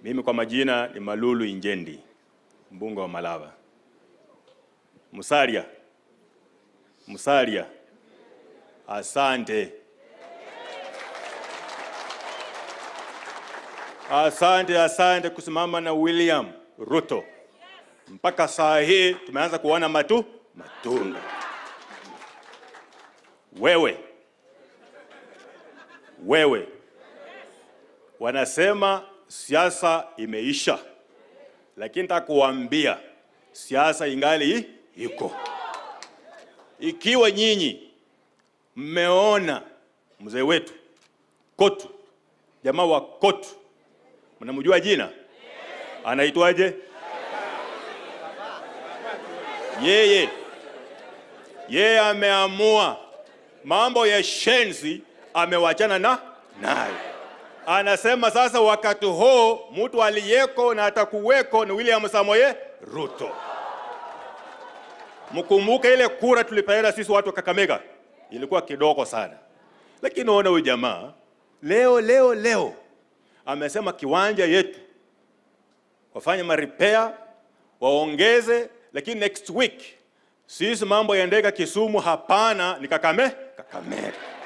Mimi kwa majina ni Malulu Injendi, mbunge wa Malava. Musalia, Musalia, asante, asante, asante kusimama na William Ruto. Mpaka saa hii tumeanza kuona matu matunda. Wewe wewe, wanasema siasa imeisha, lakini nitakuambia siasa ingali i- iko. Ikiwa nyinyi mmeona mzee wetu Kotu, jamaa wa Kotu, mnamjua jina, anaitwaje? Yeye yeye ameamua mambo ya shenzi, amewachana na nayo anasema sasa wakati huu mtu aliyeko na atakuweko ni William Samoei Ruto. Mkumbuke ile kura tulipeana sisi watu wa Kakamega ilikuwa kidogo sana, lakini ona huyu jamaa leo leo leo amesema kiwanja yetu wafanye marepair waongeze, lakini next week sisi mambo ya ndege Kisumu hapana, ni Kakame Kakamega.